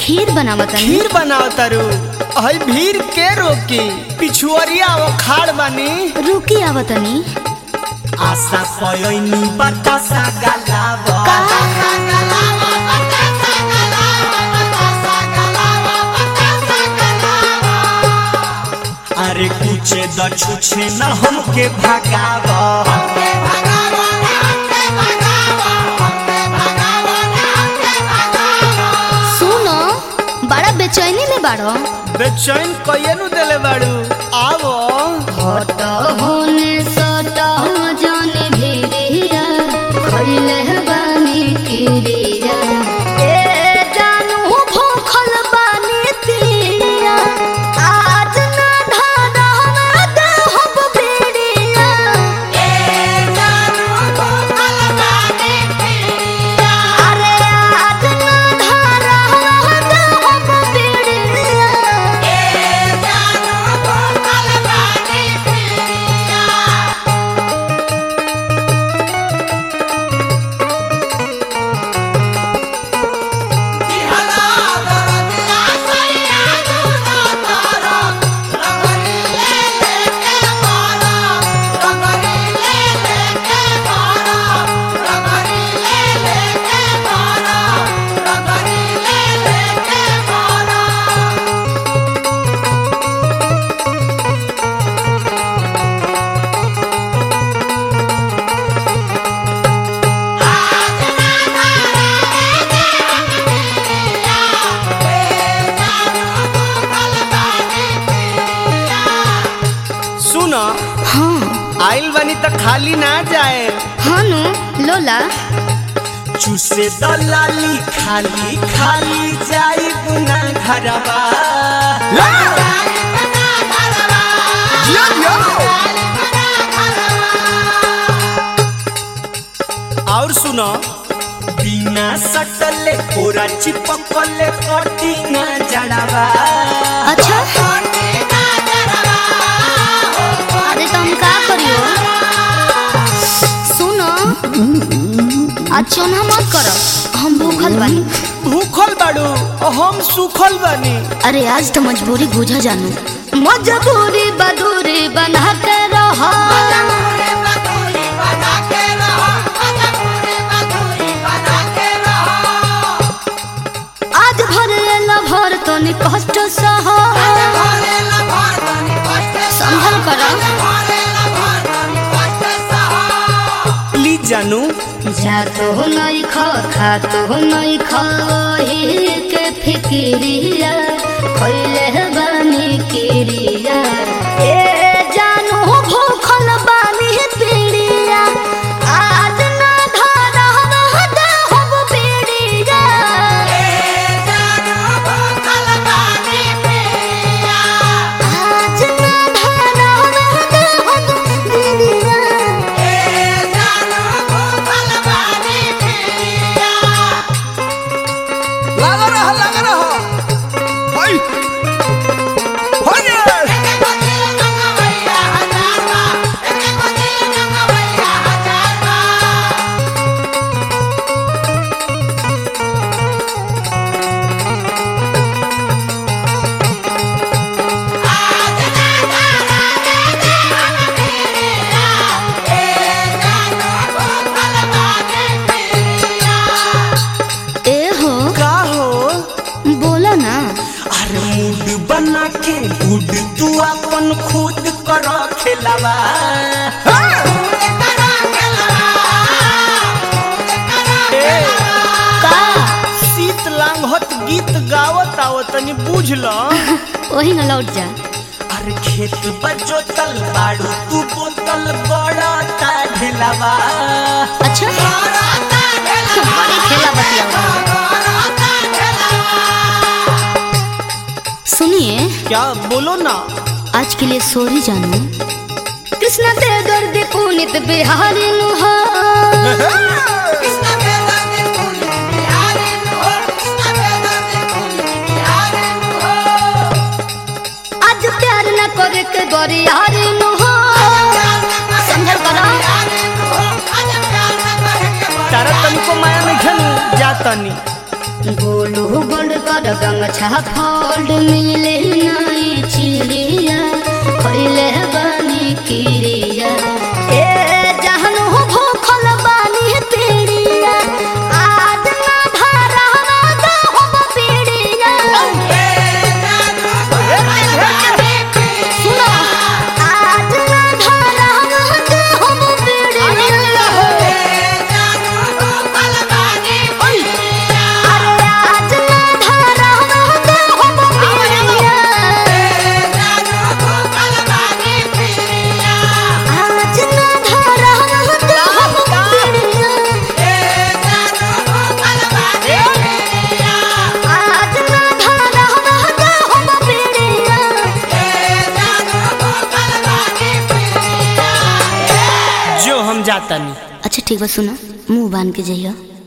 खीर बनावतनी खीर बनाव तारू हई भीड़ के रोकी पिछुअरिया वो खाड़ बानी रुकी आवतनी आशा पयोनी बतासा गलावा अरे कुछे द छुछे न हमके भगावा सुनो बड़ा बेचैनी में बाड़ो बेचैन कइए नु देले बाड़ू आवो हट होने सट जाने भिरिया खइले बानी किरिया ए जानू भूखल बानी तिरिया आज ना धारा हमरा देहब बिड़िया ए जानू भूखल बानी तिरिया अरे आज ना धारा हमरा देहब बिड़िया ए जानू भूखल बानी तिरिया सुनो हाँ आइल बनी त खाली ना जाए हाँ नु लोला चूसे दलाली खाली खाली जाई बुना घरवा और सुनो बिना सटले पूरा चिपकले कटी ना जड़वा अच्छा अरे तो हम का करियो सुनो आज चोना मत करो हम भूखल बानी भूखल बाड़ू हम सुखल बानी अरे आज तो मजबूरी बुझा जानू मजबूरी बदूरी बना के रहो आज भर ला भर तो नि कष्ट सहो संभल करो प्लीज जानू जा तो नहीं खा खा तो नहीं खा के फिक्रिया खैले बानी किरिया ए जानू भूखल बानी पीड़िया आज ना धारा रह दे हम पीड़िया आज ना धारा रह दे हम पीड़िया लगा रहा लगा रहा हाय हाय ए हो का हो बोलो ना अरे मूड बना के गुड तू अपन खुद कर खेलावा ए, का शीत लांघत गीत गावत आवत तनी बुझ ल वही ना लौट जा अरे खेत बजोतल बाड़ू तू बोतल बड़ा ता ढेलावा अच्छा बड़ी खेला बतिया सुनिए क्या बोलो ना आज के लिए सॉरी जानू कृष्णा ते दर्द पुनित बिहारी नुहा आज प्यार न करे के गोरियारी नुहा समझल करा तारा तनिको माया में घनु जा तनी गोलू गोल्ड का हमार गंगछा फोल्ड मिले नहीं चिड़िया खैले बानी किरिया ए जहन हो भूखल बानी पीड़िया आज ना धारा ना हम पीड़िया सुनो आज ना धारा ना हम पीड़िया अरे आज ना धारा ना हम पीड़िया आज ना धारा ना हम पीड़िया आज ना धारा ना हम पीड़िया जो हम जाता नहीं अच्छा ठीक बा सुनो मुंह बांध के जइयो